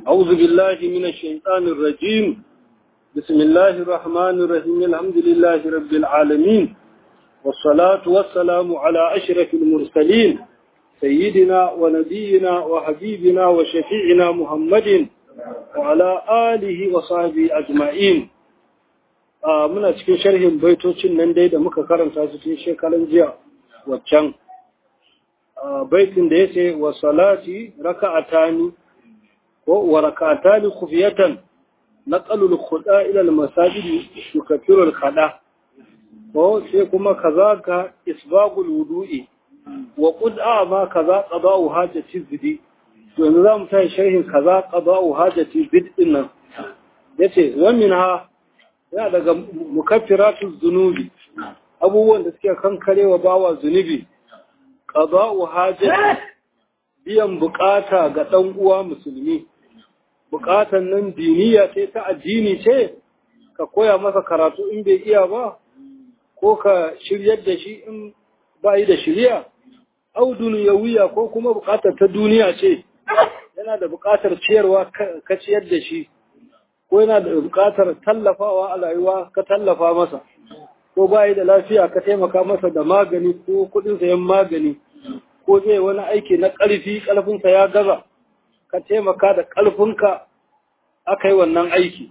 أعوذ بالله من الشيطان الرجيم بسم الله الرحمن الرحيم الحمد لله رب العالمين والصلاة والسلام على أشرف المرسلين سيدنا ونبينا وحبيبنا وشفيعنا محمد وعلى آله وصحبه أجمعين muna cikin sharhin baitocin nan dai da muka karanta su cikin shekaran jiya waccan baitin da yace wa salati raka'atani ko wa raka'atani khufiyatan naqalu al-khuda ila al-masajid yukaffiru al-khada ko sai kuma kazaka isbagul wudu'i wa qud'a ma kaza qada'u hajati zidi to yanzu zamu tayi sharhin kaza qada'u hajati zid din nan yace wa minha yana daga mukaffiratu zunubi abubuwan da suke kankarewa bawa zunubi qada'u hajati biyan bukata ga dan uwa musulmi bukatan nan diniya ce ta addini ce ka koya masa karatu in bai iya ba ko ka shiryar da shi in bayi da shirya au duniyawiya ko kuma bukatar ta duniya ce yana da bukatar ciyarwa ka ciyar da shi ko yana da bukatar tallafawa a rayuwa ka tallafa masa ko bayi da lafiya ka taimaka masa da magani ko kudin sayan magani ko zai wani aiki na ƙarfi ƙarfinsa ya gaza ka taimaka da ƙarfinka aka yi wannan aiki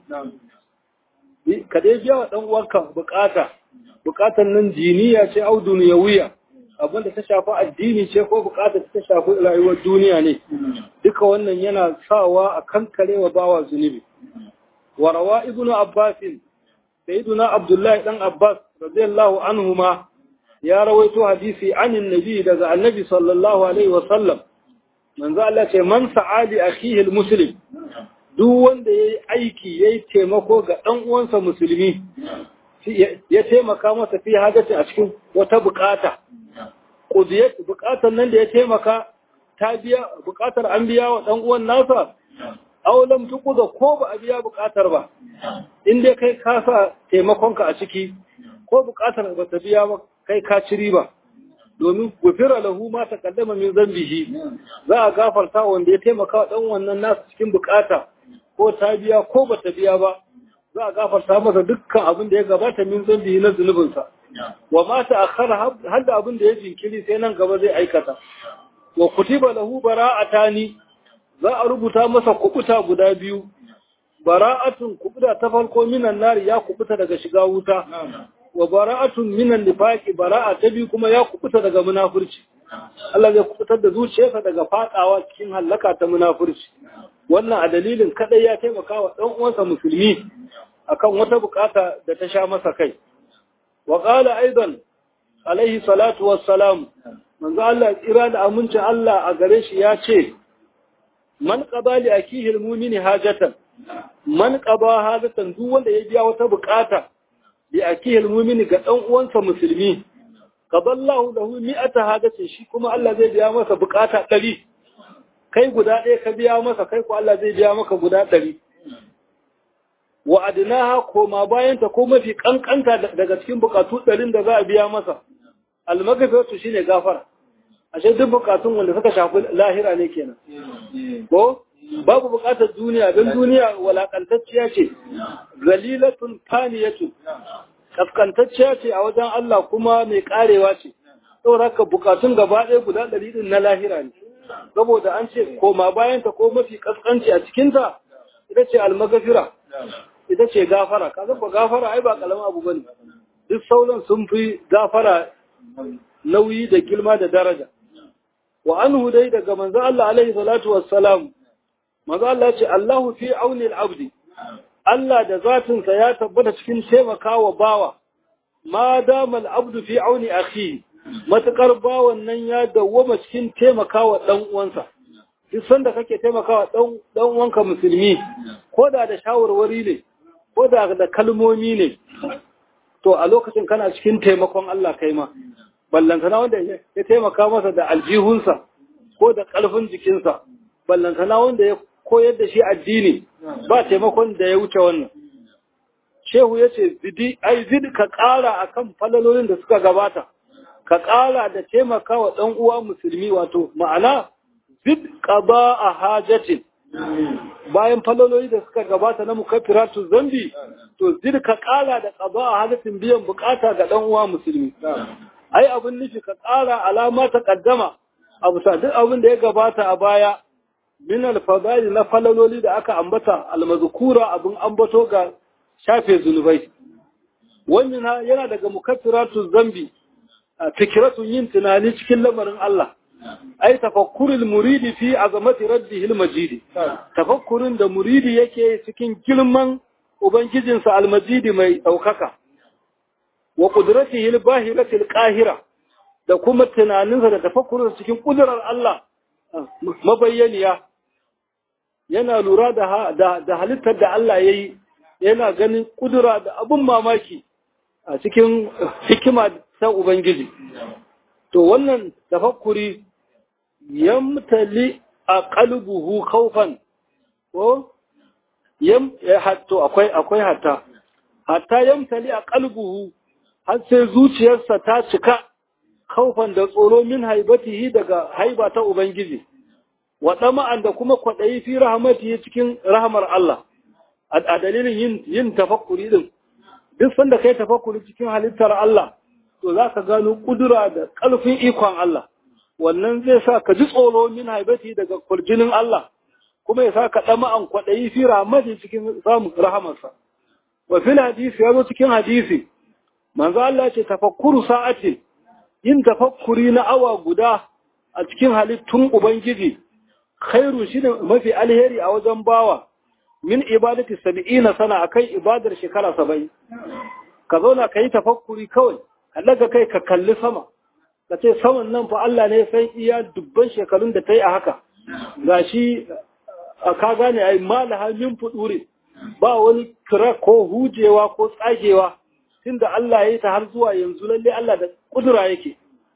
ka dai biya wa ɗan uwanka bukata bukatar nan diniya ce au duniyawiya abinda ta shafi addini ce ko bukatar ta shafi rayuwar duniya ne duka wannan yana sawa a kankare wa bawa zunubi wa rawa ibnu abbas sayyiduna abdullahi dan abbas radiyallahu anhuma ya rawaito hadisi anin nabi daga annabi sallallahu alaihi wa sallam manzo Allah ce man sa'ali akhihi almuslim duk wanda yayi aiki yayi taimako ga dan uwansa musulmi ya taimaka masa fi hajjati a cikin wata bukata qudiyat bukatan nan da ya taimaka ta biya bukatar an biya wa dan uwan nasa aw lam tuqda ko ba a biya bukatar ba in dai kai ka sa taimakonka a ciki ko bukatar ba ta biya ba kai ka ci riba domin gufira lahu ma taqaddama min zambihi za a gafarta wanda ya taimaka wa dan wannan nasa cikin bukata ko ta biya ko ba ta biya ba za a gafarta masa dukkan abin da ya gabata min zambi na zunubinsa wa ma ta akhara har da abin da ya jinkiri sai nan gaba zai aikata wa kutiba lahu bara'atani za a rubuta masa kubuta guda biyu bara'atun kubuta ta farko minan nari ya kubuta daga shiga wuta wa bara'atun minan nifaqi bara'a ta biyu kuma ya kubuta daga munafurci Allah zai kubutar da zuciyarsa daga fadawa cikin hallaka ta munafurci wannan a dalilin kadai ya taimaka wa dan uwansa musulmi akan wata bukata da ta sha masa kai wa qala aidan alaihi salatu wassalam manzo Allah tsira da aminci Allah a gare shi ya ce man qada li akihi almu'mini hajatan man qada hajatan duk wanda ya biya wata bukata li akihi almu'mini ga dan uwansa musulmi qadallahu lahu mi'ata hajatin shi kuma Allah zai biya masa bukata 100 kai guda ɗaya ka biya masa kai ko Allah zai biya maka guda 100 wa adnaha koma bayanta ko mafi kankanta daga cikin bukatu ɗarin da za a biya masa almagafiratu shine gafara ashe duk bukatun wanda suka shafi lahira ne kenan ko babu bukatar duniya don duniya walakantacciya ce zalilatun faniyatu kaskantacciya ce a wajen Allah kuma mai karewa ce saboda haka bukatun gaba ɗaya guda ɗari ɗin na lahira ne saboda an ce koma bayanta ko mafi kaskanci a cikinta ita ce almagafira ita ce gafara kaga ba gafara ai ba kalaman abu bane duk sauran sun fi gafara nauyi da girma da daraja wa anhu dai daga manzo Allah alaihi salatu wassalam manzo Allah ce Allahu fi auni al-abdi Allah da zatin sa ya tabbata cikin taimakawa bawa ma dama al-abdu fi auni akhi matakar bawan nan ya dawwama cikin taimakawa dan uwansa duk sanda kake taimakawa dan dan uwanka musulmi ko da da shawarwari ne ko da da kalmomi ne to a lokacin kana cikin taimakon Allah kai ma ballantana wanda ya taimaka masa da aljihunsa ko da ƙarfin jikinsa ballantana wanda ya koyar da shi addini ba taimakon da ya wuce wannan shehu ya ce zidi ai zid ka ƙara akan falalolin da suka gabata ka ƙara da taimaka wa ɗan uwa musulmi wato ma'ana zid qada a hajatin bayan falololi da suka gabata na mukaffiratu zambi to zirka kala da qada a halatin biyan bukata ga dan uwa musulmi ai abin nufi ka kara alama ta kaddama abu sa duk abin da ya gabata a baya min al-fadail na falololi da aka ambata al-mazkura abin ambato ga shafe zunubai wannan yana daga mukaffiratu zambi fikratun yin tunani cikin lamarin Allah ai tafakkurul muridi fi azamati rabbihi al-majidi tafakkurin da muridi yake cikin girman ubangijinsa al-majidi mai daukaka wa qudratihi al-bahirati al-qahira da kuma tunaninsa da tafakkurin cikin kudurar Allah mabayyaniya yana lura da da halittar da Allah yayi yana ganin kudura da abun mamaki a cikin hikima ta ubangiji to wannan tafakkuri yamtali a qalbuhu khawfan ko yam hatto akwai akwai hatta hatta yamtali a qalbuhu har sai zuciyarsa ta cika khawfan da tsoro min haibatihi daga haiba ta ubangiji wa dama'an da kuma kwadayi fi rahmatihi cikin rahmar Allah a dalilin yin yin tafakkuri din duk sanda kai tafakkuri cikin halittar Allah to za ka gano kudura da ƙarfin ikon Allah wannan zai sa ka ji tsoro min haibati daga kurjinin Allah kuma ya sa ka ɗama an kwaɗayi fi rahmati cikin samun rahamarsa wa fil hadisi ya zo cikin hadisi manzo Allah ce tafakkuru sa'ati yin tafakkuri na awa guda a cikin halittun ubangiji khairu shine mafi alheri a wajen bawa min ibadati sab'ina sana akai ibadar shekara 70 ka zauna kai tafakkuri kawai daga kai ka kalli sama ka ce saman nan fa Allah ne sai iya dubban shekarun da ta yi a haka ga shi ka gane ai malaha min fudure ba wani kira ko hujewa ko tsagewa tunda Allah ya yi ta har zuwa yanzu lalle Allah da kudura yake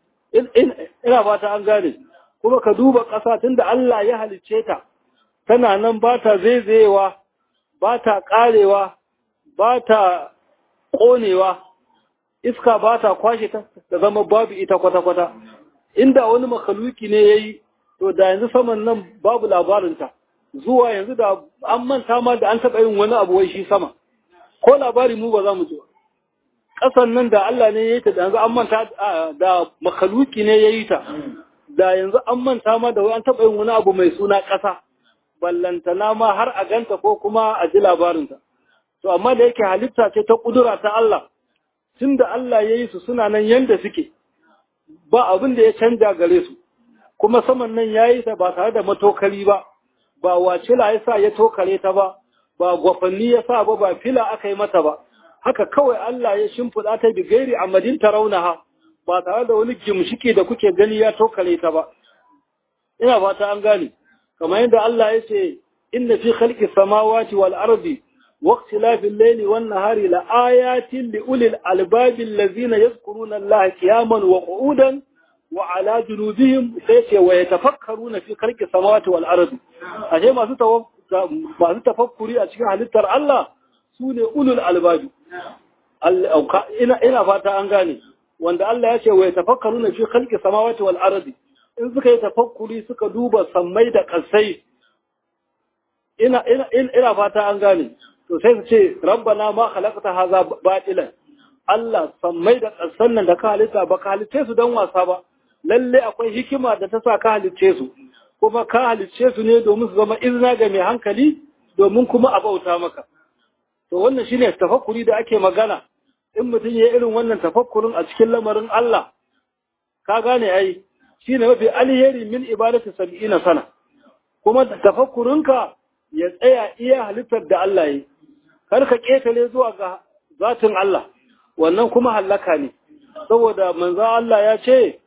ina fata an gane kuma ka duba ƙasa tunda Allah ya halicce ta tana nan ba ta zaizayewa ba ta ƙarewa ba ta ƙonewa iska ba ta kwashe ta da zama babu ita kwata-kwata inda wani makaluki ne ya yi to da yanzu saman nan babu labarinta zuwa yanzu da an manta ma da an taɓa yin wani abu wai shi sama ko labari mu ba za mu ji ƙasan nan da Allah ne ya yi ta da yanzu an manta da makaluki ne ya yi ta da yanzu an manta ma da wai an taɓa yin wani abu mai suna ƙasa ballantana ma har a ganta ko kuma a ji labarinta to amma da yake halitta ce ta ƙudura ta Allah tun da Allah ya yi su suna nan yanda suke ba abin da ya canja gare su kuma saman nan ya yi ta ba tare da matokali ba ba wacila ya sa ya tokare ta ba ba gwafanni ya sa ba ba fila aka yi mata ba haka kawai Allah ya shimfiɗa ta bi gairi a madin raunaha ba tare da wani gimshiki da kuke gani ya tokare ta ba ina fata an gane kamar yadda Allah ya ce inna fi khalqi samawati wal ardi واختلاف الليل والنهار لآيات لأولي الألباب الذين يذكرون الله قياما وقعودا وعلى جنوبهم سيتي ويتفكرون في خلق السماوات والأرض أشياء ما ما تفكري أشياء هلتر الله سوني أولي الألباب ina ina fata an gane wanda Allah ya ce wa yatafakkaruna fi khalqi samawati wal ardi in suka yi tafakkuri suka duba sammai da kasai ina ina ina fata an gane to sai su ce rabbana ma khalaqta hadha batilan Allah sammai da ƙasan nan da ka halitta ba ka halice su don wasa ba lalle akwai hikima da ta sa ka halice su kuma ka halice su ne domin su zama izina ga mai hankali domin kuma a bauta maka to wannan shine tafakkuri da ake magana in mutum ya irin wannan tafakkurin a cikin lamarin Allah ka gane ai shine mafi alheri min ibadati sab'ina sana kuma tafakkurinka ya tsaya iya halittar da Allah yi kar ka ƙetare zuwa ga zatin Allah wannan kuma hallaka ne saboda manzo Allah ya ce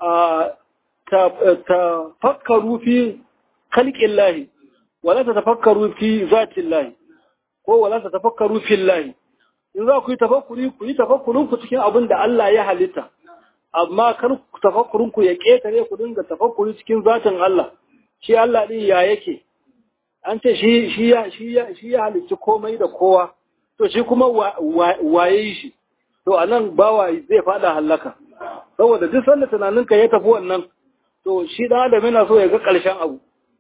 ta fakkaru fi khalqin lahi wala ta tafakkaru fi zatin lahi ko wala ta tafakkaru fi lahi in za ku yi tafakkuri ku yi tafakkurin ku cikin abin da Allah ya halitta amma kar tafakkurin ku ya ƙetare ku dinga tafakkuri cikin zatin Allah shi Allah din ya yake an ce shi shi ya shi ya shi ya halicci komai da kowa to shi kuma waye shi to anan bawa zai fada halaka saboda duk sanda tunaninka ya tafi wannan to shi da adam yana so ya ga ƙarshen abu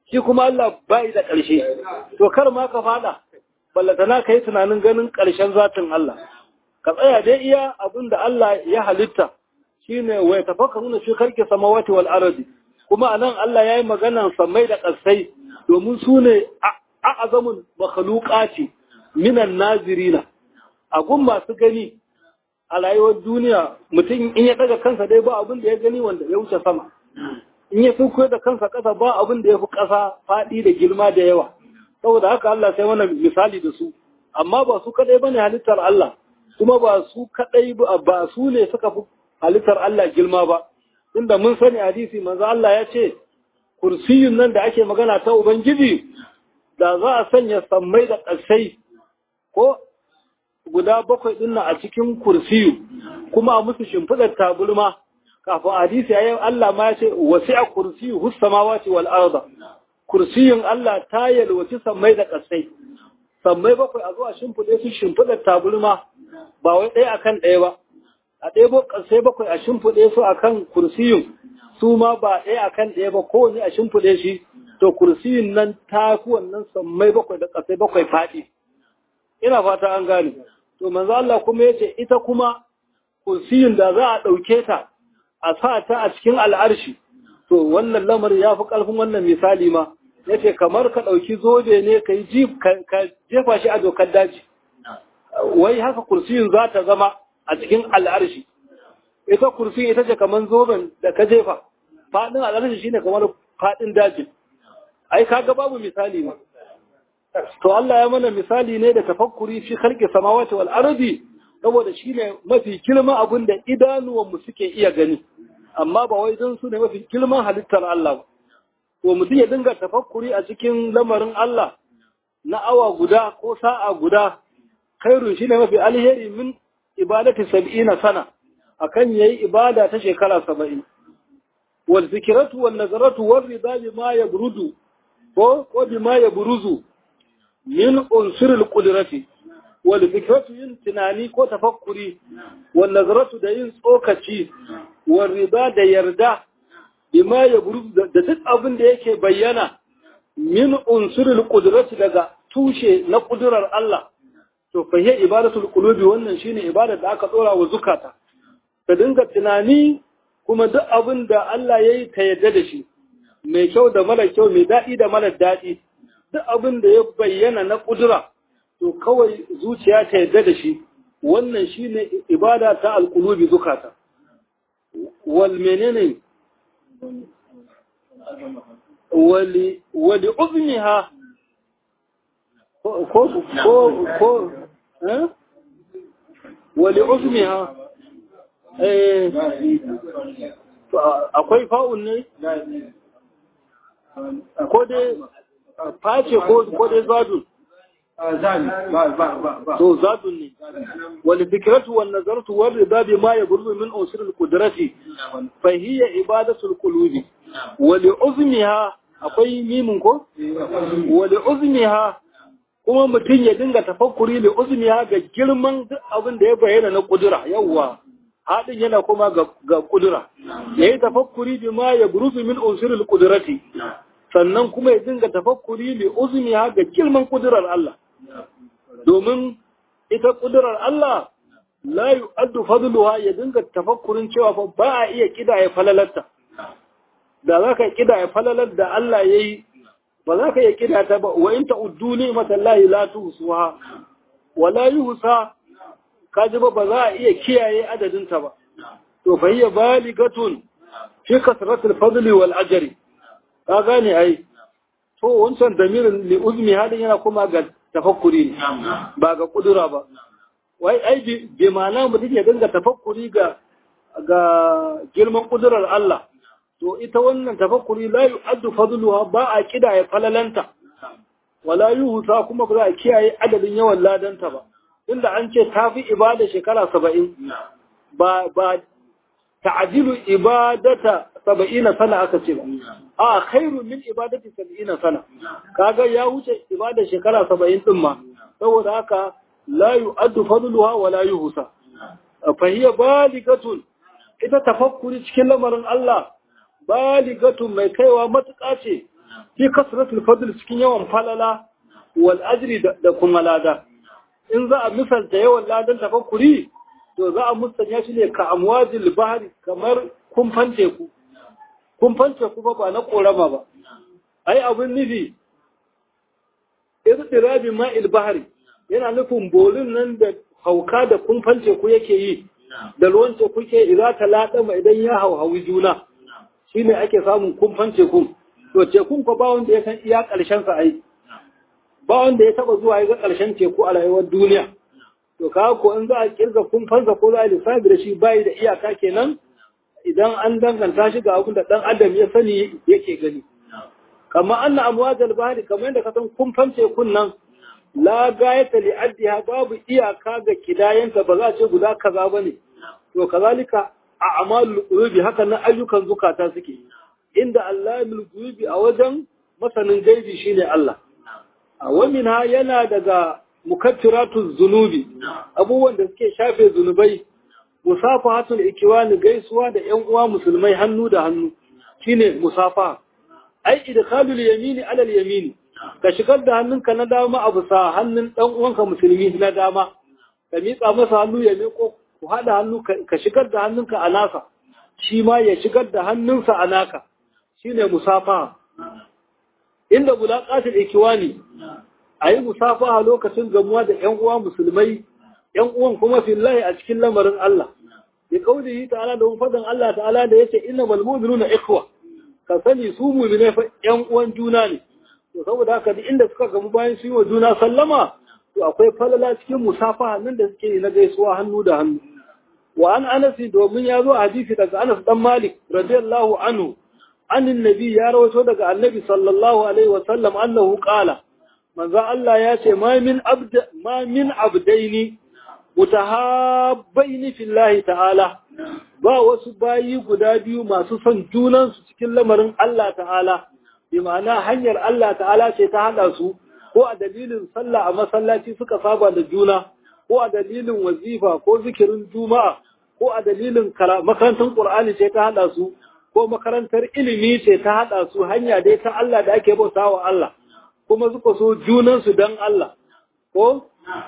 shi kuma Allah bai da ƙarshe to kar ma ka fada ballatana ka yi tunanin ganin ƙarshen zatin Allah ka tsaya dai iya abin da Allah ya halitta shine wa yatafakkaruna fi khalqi samawati wal ardi kuma anan Allah yayi maganan samai da ƙasai domin su ne a'azamun makhluqati minan nazirina a gun masu gani a rayuwar duniya mutum in ya daga kansa dai ba abin da ya gani wanda ya wuce sama in ya sunkuyo da kansa ƙasa ba abin da ya fi ƙasa faɗi da girma da yawa saboda haka Allah sai mana misali da su amma ba su kadai bane halittar Allah kuma ba su kadai ba su ne suka fi halittar Allah girma ba inda mun sani hadisi manzo Allah ya ce kursiyun nan da ake magana ta ubangiji da za a sanya sammai da ƙasai ko guda bakwai din a cikin kursiyu kuma a musu shimfidar taburma kafin hadisi yayin Allah ma ya ce wasi'a kursiyu hus samawati wal arda kursiyin Allah ta yalwaci sammai da ƙasai sammai bakwai a zuwa shimfiɗe su shimfiɗar taburma ba wai ɗaya akan ɗaya ba a ɗaya ƙasai bakwai a shimfiɗe su akan kursiyin su ma ba ɗaya akan ɗaya ba kowane a shimfiɗe shi to kursiyin nan ta fi wannan sammai bakwai da ƙasai bakwai faɗi ina fata an gane to manzo Allah kuma yace ita kuma kursiyin da za a ɗauke ta a sa ta a cikin al'arshi to wannan lamari ya fi ƙarfin wannan misali ma yace kamar ka ɗauki zobe ne ka yi ka jefa shi a dokar daji wai haka kursiyin za ta zama a cikin al'arshi ita kursiyin ita ce kamar zoben da ka jefa faɗin al'arshi shine kamar faɗin dajin ai kaga babu misali ma to Allah ya mana misali ne da tafakkuri fi khalqi samawati wal ardi saboda shine mafi girman abin da idanuwan mu suke iya gani amma ba wai don su ne mafi girman halittar Allah ba to mutum ya dinga tafakkuri a cikin lamarin Allah na awa guda ko sa'a guda khairun shine mafi alheri min ibadati sab'ina sana akan yayi ibada ta shekara 70 wal zikratu wan nazaratu war rida bima yabrudu ko ko bima yabruzu min unsur qudrati wal fikratu yin tunani ko tafakkuri wal nazaratu da yin tsokaci wal rida da yarda bima yabruzu da duk abin da yake bayyana min unsur qudrati daga tushe na kudurar Allah to fa hiya ibadatul qulubi wannan shine ibadar da aka dora wa zukata ta dinga tunani kuma duk abin da Allah yayi ta yadda da shi mai kyau da mara kyau mai daɗi da mara daɗi duk abin da ya bayyana na ƙudura to kawai zuciya ta yadda da shi wannan shine ibada ta alƙulubi zukata wal menene wali wali uzmiha ko ko ko eh wali uzmiha eh akwai fa'un ne ko dai face ko dai zadun to zadun ne wal fikratu wan nazaratu wal rida bima yaburzu min usur al qudrati fa hiya ibadatu al qulubi wal uzmiha akwai mimin ko wal uzmiha kuma mutum ya dinga tafakkuri da uzmiha ga girman duk abin da ya bayyana na kudura yawwa haɗin yana kuma ga kudura ya yi tafakkuri bi ma ya buruzu min unsirul kudurati sannan kuma ya dinga tafakkuri li uzmi ga girman kudurar Allah domin ita kudurar Allah la yu'addu fadluha ya dinga tafakkurin cewa fa ba a iya kidaya falalarta da za ka kidaya falalar da Allah yayi ba za ka iya kidaya ta ba wa in ta'uddu ni'matallahi la tuhsuha wa la yuhsa kaji ba ba za a iya kiyaye adadinta ba to fa hiya baligatun fi kasratil fadli wal ajri ka gane ai to wancan damirin li uzmi hadin yana kuma ga tafakkuri ne ba ga kudura ba wai ai bi ma'ana mu take dinga tafakkuri ga ga girman kudurar Allah to ita wannan tafakkuri la yu'addu fadluha ba a kidaya falalanta wala yuhsa kuma ba za a kiyaye adadin yawan ladanta ba inda an ce ta fi ibada shekara saba'in ba ba ta'ajilu ibadata saba'ina sana aka ce ba a khairu min ibadati saba'ina sana kaga ya wuce ibada shekara saba'in din ma saboda haka la yu'addu fadluha wa la yuhsa fa hiya baligatun ita tafakkuri cikin lamarin Allah baligatun mai kaiwa matuƙa ce fi kasratul fadl cikin yawan falala wal ajri da kuma lada in za a misalta yawan ladan tafakkuri to za a musanya shi ne ka amwajil bahri kamar kumfan teku kumfan teku ba na korama ba ai abin nufi irdirabi ma'il bahri yana nufin bolin nan da hauka da kumfan teku yake yi da ruwan teku ke idza ta ladama idan ya hauhawi juna shine ake samun kumfan tekun to tekun ko ba wanda ya san iya karshen sa ai ba wanda ya taba zuwa ya ga karshen teku a rayuwar duniya to kaga ko in za a kirga kumfan sa ko za a lissafi da shi bai da iyaka kenan idan an danganta shi ga abin da dan adam ya sani yake gani kamar anna amwajal bahri kamar yadda ka san kumfan tekun nan la gayata li addiha babu iyaka ga kidayanta ba za a ce guda kaza bane to kazalika a amalul qulubi haka na ayyukan zukata suke inda allamul qulubi a wajen masanin gaibi shine Allah a wamina yana daga mukaffiratuz zunubi abubuwan da suke shafe zunubai musafahatul ikiwani gaisuwa da ƴan uwa musulmai hannu da hannu shine musafaha ai idkhalul yamini ala al yamini ka shigar da hannunka na dama a bisa hannun ɗan uwanka musulmi na dama ka miƙa masa hannu ya miƙo ku haɗa hannu ka shigar da hannunka a nasa shi ma ya shigar da hannunsa a naka shine musafaha inda mulaqatul ikiwani ayi musafaha lokacin gamuwa da ƴan uwa musulmai ƴan uwan kuma fillahi a cikin lamarin Allah bi kaulihi ta'ala da fadan Allah ta'ala da yace innamal mu'minuna ikhwa ka sani su mu'mine fa ƴan uwan juna ne to saboda haka duk inda suka gamu bayan su yi wa juna sallama to akwai falala cikin musafaha nan da suke yi na gaisuwa hannu da hannu wa an anasi domin ya zo a hadisi daga Anas dan Malik radiyallahu anhu anin nabi ya rawaito daga annabi sallallahu alaihi wa sallam annahu qala manzo Allah ya ce ma min abd ma min abdaini mutahabbaini fillahi ta'ala ba wasu bayi guda biyu masu son junansu cikin lamarin Allah ta'ala bi ma'ana hanyar Allah ta'ala ce ta haɗa su ko a dalilin sallah a masallaci suka saba da juna ko a dalilin wazifa ko zikirin juma'a ko a dalilin makarantar qur'ani ce ta haɗa su ko makarantar ilimi ce ta haɗa su hanya dai ta Allah da ake bauta wa Allah kuma suka so junansu don Allah ko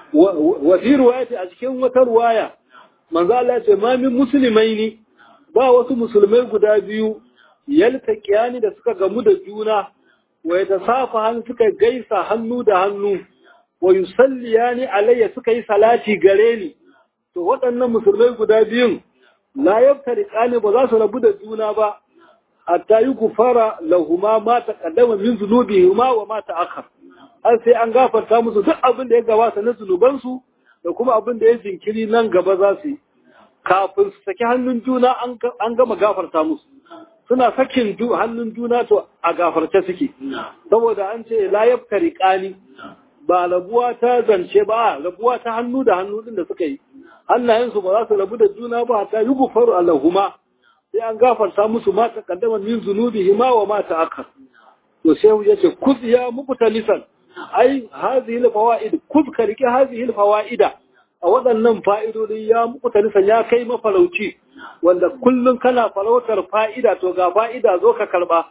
wa fi ruwayati a cikin wata ruwaya manzo Allah ya ce ma min muslimaini ba wasu musulmai guda biyu yaltaqiyani da suka gamu da juna wa yatasafahan suka gaisa hannu da hannu wa yusalliyani alayya suka yi salati gare ni to waɗannan musulmai guda biyun la yaftariqani ba za su rabu da juna ba hatta yi gufara lahuma ma taqaddama min zunubihima wa ma ta'akhkhar har sai an gafarta musu duk abin da ya gabata na zunubansu da kuma abin da ya jinkiri nan gaba za su yi kafin su saki hannun juna an gama gafarta musu suna sakin hannun juna to a gafarce suke saboda an ce la yaftari qani ba rabuwa ta zance ba rabuwa ta hannu da hannu din da suka yi hannayensu ba za su rabu da juna ba ta yi gufaru allahuma sai an gafarta musu ma ta kaddama min zunubihi ma wa ma ta akar to sai ya ce kuz ya mubtalisan ai hazihi alfawaid kuz ka rike hazihi alfawaida a waɗannan fa'idodi ya mubtalisan ya kai mafarauci wanda kullun kana farautar fa'ida to ga fa'ida zo ka karba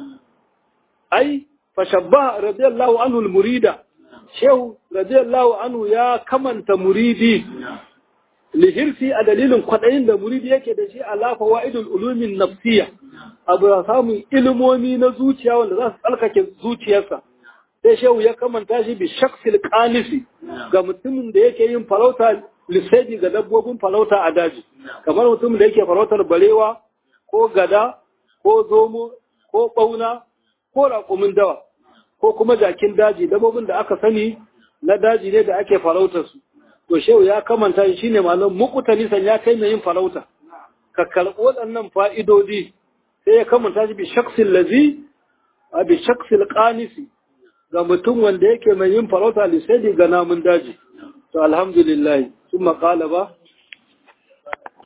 ai fashabba radiyallahu anhu almurida shehu radiyallahu anhu ya kamanta muridi lihirsi a dalilin kwaɗayin da muridi yake da shi alafa wa'idul ulumin nafsiya abu da samun ilimomi na zuciya wanda za su tsalkake zuciyarsa sai shehu ya kamanta shi bi shaksil kanisi ga mutumin da yake yin farauta lissaji ga dabbobin farauta a daji kamar mutumin da yake farautar barewa ko gada ko zomo ko ɓauna ko raƙumin dawa ko kuma jakin daji dabbobin da aka sani na daji ne da ake farautar su to shehu ya kamanta shi shine malam muqtalisan ya kai mai yin farauta ka karɓi waɗannan fa'idodi sai ya kamanta shi bi shaksil lazi a bi shaksil qanisi ga mutum wanda yake mai yin farauta lissaidi ga namun daji to alhamdulillah sun maƙala ba